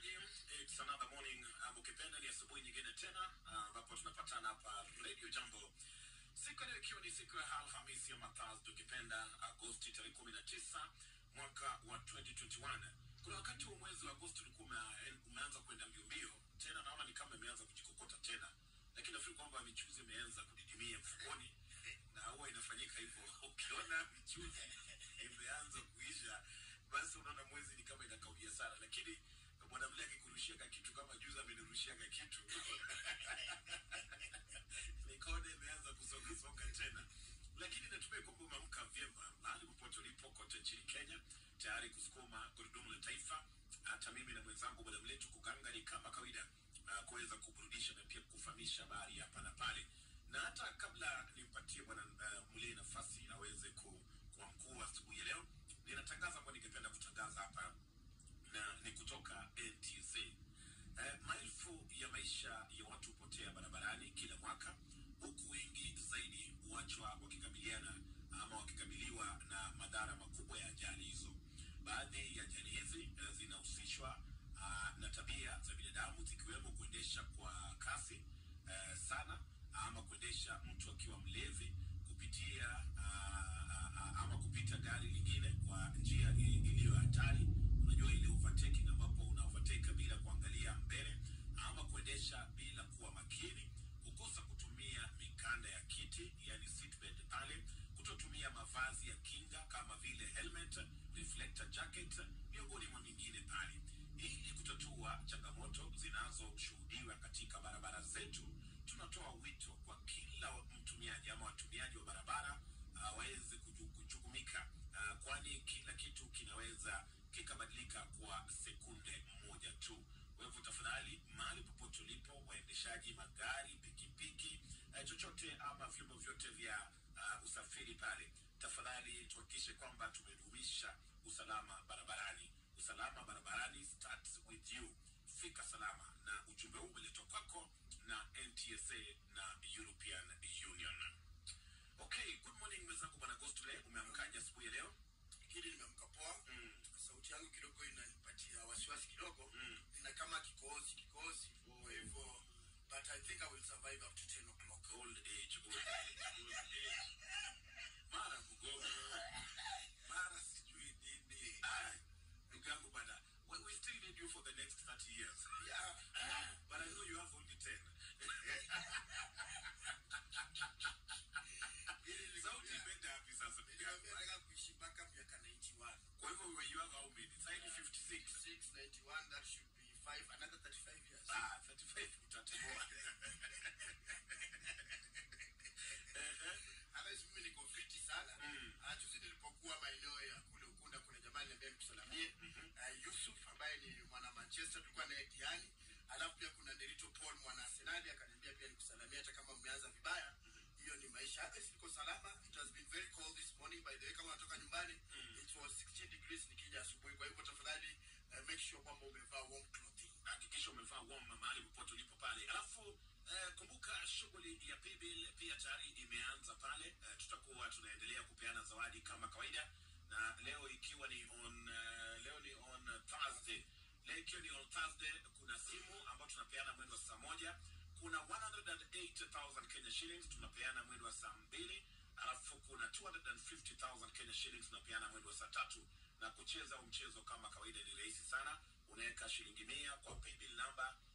msikilizaji, it's another morning uh, ukipenda ni asubuhi nyingine tena ambapo uh, tunapatana hapa Radio Jambo siku leo ikiwa ni siku ya Alhamisi ya Mathazi tukipenda Agosti tarehe kumi na tisa mwaka wa 2021. Kuna wakati wa mwezi wa Agosti ulikuwa ume- umeanza kwenda mbio mbio, tena naona ni kama imeanza kujikokota tena, lakini nafikiri kwamba michuzi imeanza kudidimia mfukoni na huwa inafanyika hivyo. Ukiona michuzi imeanza kuisha, basi unaona mwezi ni kama inakaudia sana, lakini mwanamke akikurushia ka kitu kama juzi amenirushia ka kitu mikono imeanza kusonga songa tena, lakini natumai kwamba umeamka vyema mahali popote ulipo kote nchini Kenya, tayari kusukuma gurudumu la taifa. Hata mimi na mwenzangu bwana mletu kugangani kama kawaida, uh, kuweza kuburudisha na pia kufahamisha habari hapa na pale, na hata kabla nimpatie bwana uh, mle nafasi aweze ku, kuwa mkuu wa asubuhi ya leo, ninatangaza ambayo ningependa kutangaza hapa na ni kutoka NTSA. Eh, maelfu ya maisha ya watu hupotea barabarani kila mwaka, huku wengi zaidi huachwa wakikabiliana ama wakikabiliwa na madhara makubwa ya ajali hizo. Baadhi ya ajali hizi eh, zinahusishwa ah, na tabia za binadamu zikiwemo kuendesha kwa kasi eh, sana ama kuendesha mtu akiwa mlevi kupitia ah, ah, ah, ama kupita gari lingine kwa njia i- iliyo hatari unajua ile overtaking ambapo una overtake bila kuangalia mbele ama kuendesha bila kuwa makini kukosa kutumia mikanda ya kiti yani seatbelt pale kutotumia mavazi ya kinga kama vile helmet reflector jacket miongoni mwa mingine pale ili kutatua changamoto zinazoshuhudiwa katika barabara zetu tunatoa wito kwa kila mtumiaji ama watumiaji wa barabara uh, waweze kuju- kujukumika uh, kwani kila kitu kinaweza kikabadilika kwa sekunde moja tu kwa hivyo tafadhali mahali popote ulipo waendeshaji magari pikipiki uh, chochote ama vyombo vyote vya uh, usafiri pale tafadhali tuhakikishe kwamba tumedumisha usalama barabarani usalama barabarani starts with you fika salama na ujumbe huu umeletwa kwako na ntsa na european union okay good morning mwenzangu bwana gostule umeamkaje asubuhi ya leo Hili nimeamka poa Mm. sauti yangu kidogo inanipatia wasiwasi kidogo Mm. ina kama kikohozi kikohozi kwa hivyo but i think i will survive up to 10 o'clock old age old age, old age. mara mgogo mara sijui nini Ai, ndugu yangu bana we, we still need you for the next 30 years yeah. but i know you have only 10 sauti imeenda wapi sasa ndugu yangu? nataka kuishi mpaka miaka 91 kwa hivyo we- you have how many sasa hivi 56 6 91 that should be 5 another 35 years ah 35 utatemoa Otherwise mimi niko fiti sana Mm. Ah, juzi nilipokuwa maeneo ya kule ukunda kuna jamaa aliniambia nikusalamie Ah, yusuf ambaye ni mwana manchester tulikuwa naye diani alafu pia kuna derito paul mwana arsenali akaniambia pia nikusalamia hata kama mmeanza vibaya hiyo ni maisha hata siko salama it has been very cold this morning by the way kama unatoka nyumbani it was 16 degrees nikija asubuhi kwa hivyo tafadhali uh, make sure kwamba umevaa warm clothing hakikisha umevaa warm mahali popote ulipo pale alafu eh, kumbuka shughuli ya paybill pia tayari imeanza pale eh, tutakuwa tunaendelea kupeana zawadi kama kawaida na leo ikiwa ni on uh, leo ni on thursday leo ikiwa ni on thursday kuna simu ambayo tunapeana mwendo wa saa moja kuna 108000 kenya shillings tunapeana mwendo wa saa mbili alafu kuna 250000 kenya shillings tunapeana mwendo wa saa tatu na kucheza huu mchezo kama kawaida ni rahisi sana unaweka shilingi mia kwa paybill namba